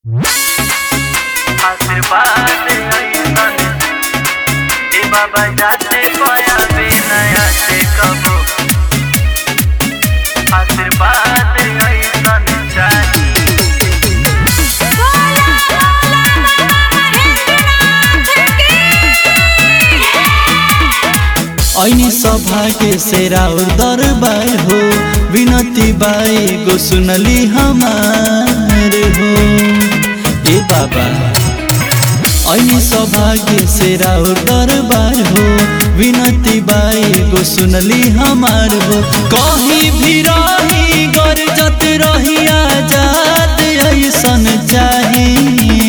आशीर्वाद अइसन ए बाबा जाते पाया नया से कबो आशीर्वाद अइसन चाहिए ऐनी सौभाग्य से राउर दरबार हो विनती बाई गो सुनली हमार हो ए बाबा ऐनी सौभाग्य से राउर दरबार हो विनती बाई गो सुनली हमार हो कहीं भी रही गरजत रही आजाद ऐसन चाहिए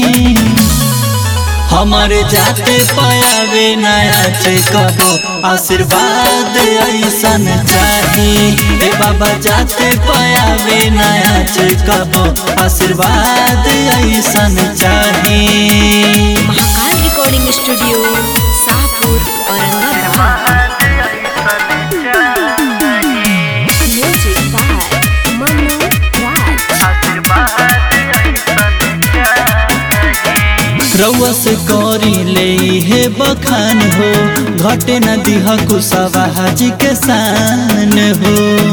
हमारे जाते पायावे नया से कबो आशीर्वाद ऐसन चाही ए बाबा जाते पायावे नया से कबो आशीर्वाद ऐसन चाही महाकाल रिकॉर्डिंग स्टूडियो शाहपुर औरंगाबाद आशीर्वाद अइसन चाहिए म्यूजिक बाय मनु राज आशीर्वाद अइसन चाहिए रउआ से करी ले हे बखान हो घटे न दिह कुशवा हाजी के शान हो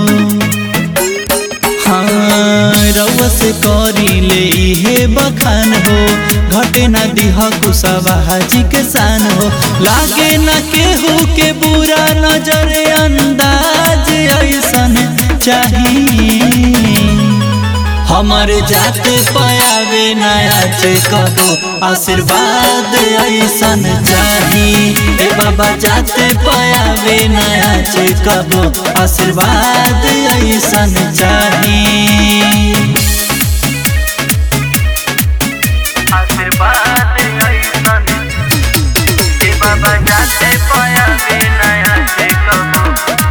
हाँ रउआ से करी ले हे बखान हो घटे न दिह कुशवा हाजी के शान हो लागे न केहू के बुरा नजर अंदाज ऐसन चाहिए हमारे जाते पायावे नया से कबो आशीर्वाद ऐसन चाही ए बाबा जाते पायावे नया से कबो आशीर्वाद ऐसन चाही आशीर्वाद अइसन ए बाबा जाते पाया नया से कबो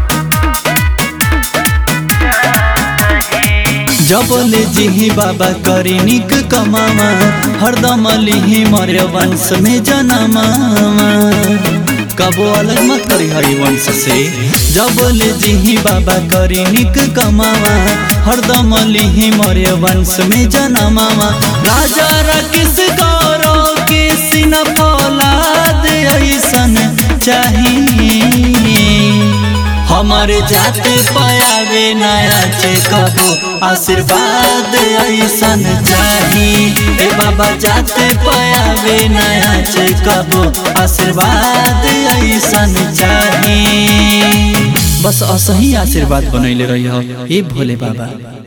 जबले जिही बाबा करी निक कमावा हरदम लिही मर्य वंश में जनमावा कबो अलग मत करी हरि वंश से जबले जिही बाबा करी निक कमावा हरदम लिही मर्य वंश में जनमावा राजा रकिस गौरव के सिन फौलाद ऐसन चाहिए हमारे जाते पायावे नया से कबो आशीर्वाद ऐसन चाही ए बाबा जाते पायावे नया से कबो आशीर्वाद ऐसन चाही बस असही आशीर्वाद बनैले रही ए भोले बाबा